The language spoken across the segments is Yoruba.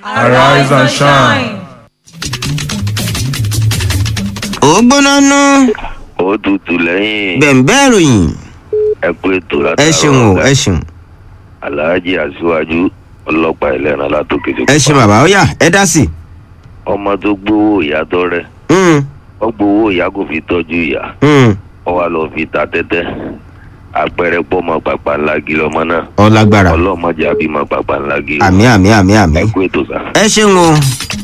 Arise and shine. ó gbóná nú ó tutù lẹ́yìn bẹ̀ǹbẹ́ ìròyìn ẹ pé ètò ẹ látàrọ ṣeun o ẹ ṣeun aláàjì aṣíwájú ọlọ́pàá ìlẹ́ran látòkè tó ẹ ṣeun bàbá ó yá ẹ dá sí. ọmọ tó gbowó ìyá tọrẹ Mm, wọ́n gbowó ìyá kò fi tọ́jú ìyá mm, wọ́n wá lọ fi ta tẹ́tẹ́ àpẹẹrẹ pọ́mọ pàpà ńlá gí lọ́mọ náà ọ lágbára ọlọ́mọdé àbímọ pàpà ńlá gí àmì àmì àmì àmì ẹ kú ètò sá. ẹ ṣeun o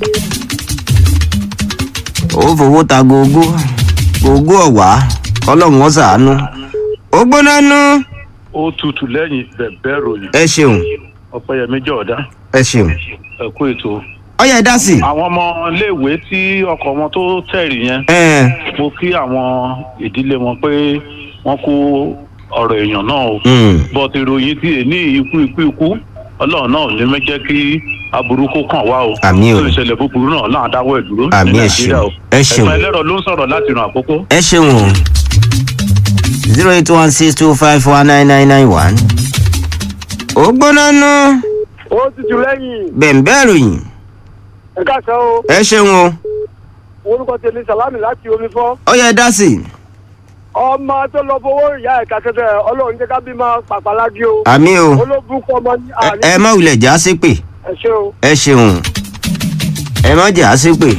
ó fowó ta gógó gógó ọ̀wá ọlọ́run ó ṣàánú ó gbóná nú ó tutù lẹ́yìn bẹ̀bẹ̀ ròyìn ẹ ṣeun ọ̀pẹ̀yẹmí jọ̀ọ́dá ẹ ṣeun ẹ̀kú ètò. ó yá ẹ dá sí. àwọn ọmọ iléèwé tí ọkọ̀ wọn tó tẹ̀rì yẹn ẹ mo kí àwọn ìdílé wọn pé wọ́n kó ọ̀rọ̀ èèyàn náà o. mm, bọ́t ìròyìn tí èní ikú ikú ikú ọlọ́run náà ò ní mẹ́jẹ́ kí aburú kó kàn wá o. Àmín o. tó ìṣẹ̀lẹ̀ búburú náà náà dáwọ́ ẹ̀ dúró Àmín, ní ẹ nàìjíríà o. ṣeun. Ẹ ṣeun. ẹ̀fọn ẹlẹ́rọ ló ń sọ̀rọ̀ láti ràn àkókò. ẹ ṣeun o zero eight one six two five one nine nine nine one ó gbóná nú ó tutù lẹ́yìn bẹ̀ǹbẹ́ ìròyìn ẹ̀ka kan o ẹ ṣeun o orúkọ tèmi sàlámì láti omi fọ́ ó yá ẹ dá sí. ọmọ tó lọ fowó ìyá ẹ̀ka tẹ́tẹ́ ọlọ́run jẹ́ ká bí máa pàpàlágí o àmì o ológun kọ́ ọmọ ní ẹ- àní ẹ má wulẹ̀ já sí pé ẹ ṣe o. ẹ ṣeun ẹ má jà sí pé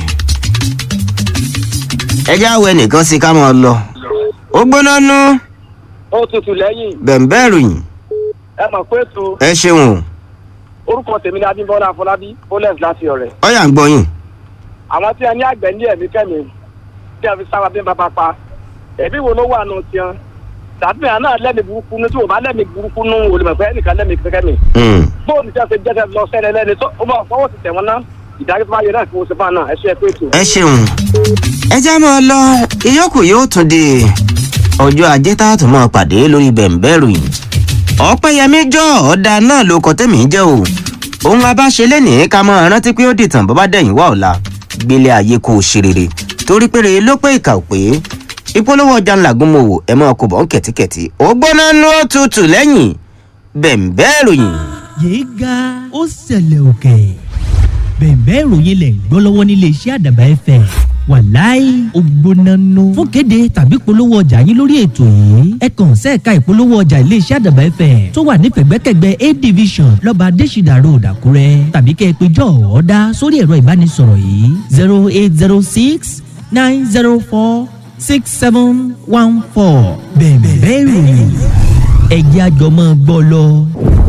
ẹ já wẹ nìkan sí ká máa lọ ó gbóná nú ó tutù lẹ́yìn bẹ̀ǹbẹ́ ìròyìn ẹ mọ̀ pé tó ẹ ṣeun o orúkọ tèmi ní adébọ́lá afọlábí bólẹ̀s láti ọ̀rẹ́ ó yà ń gbọ́yìn àwọn tí a ní àgbẹ̀ ní ẹ̀mí kẹ́mi tí a fi sára bí bàbá pa ẹ̀bí wo ló wà nù tiẹ̀ tàbí àná lẹ́mìí burúkú ní tí o bá lẹ́mìí burúkú nù olùmọ̀pẹ́ ẹnìkan lẹ́mìí kẹ́mi Mm. bóòlù tí a ṣe jẹ́jẹ́ lọ sẹ́lẹ̀ lẹ́ni tó ó máa fọwọ́ ti tẹ̀ wọ́n ná ìdájọ́ tó bá yẹ náà kí wọ́n ṣe fún àná ẹ ṣe é pé tó. ẹ ṣeun ẹ já máa lọ ìyókù yóò tún di ọjọ́ ajé tá a tún máa pàdé lórí bẹ̀ǹbẹ́ ìròyìn ọ̀pẹ́yẹmí jọ ọ̀dà náà ló kọ́ tẹ̀mí jẹ́ o òun abáṣe lẹ́nìí ká máa rántí pé ó dìtàn bọ́ bá dẹ̀yìn wá ọ̀la gbélé ayé kò ṣe rere torí péré ló pé ìkà ò pé ìpolówó ọjà ńlá gúnmọ̀wò ẹ̀ máa kó bọ̀ ń kẹ̀tíkẹ̀tí ó gbóná nú òtútù lẹ́yìn bẹ̀ǹbẹ́ ìròyìn. yéé ga ó ṣẹlẹ̀ òkè bẹ̀ẹ̀bẹ́ ìròyìn lẹ̀ ń gbọ́ lọ́wọ́ nílé iṣẹ́ àdàbà ẹ̀fẹ̀ wàláì ògbónánú fún kéde tàbí polówó ọjà yín lórí ètò yìí ẹ kàn sẹ́ẹ̀ka ìpolówó ọjà ilé iṣẹ́ àdàbà ẹ̀fẹ̀ tó wà ní pẹ̀gbẹ́kẹ̀gbẹ́ a division lọ́ba adésìdà road àkúrẹ́ tàbí kẹ́ ẹ pé jọ ọ̀ọ́dá sórí ẹ̀rọ ìbánisọ̀rọ̀ yìí zero eight zero six nine zero four six seven one four bẹ̀ẹ̀bẹ́ ìròyìn ẹ̀jẹ̀ àjọmọ́ gbọ́ lọ.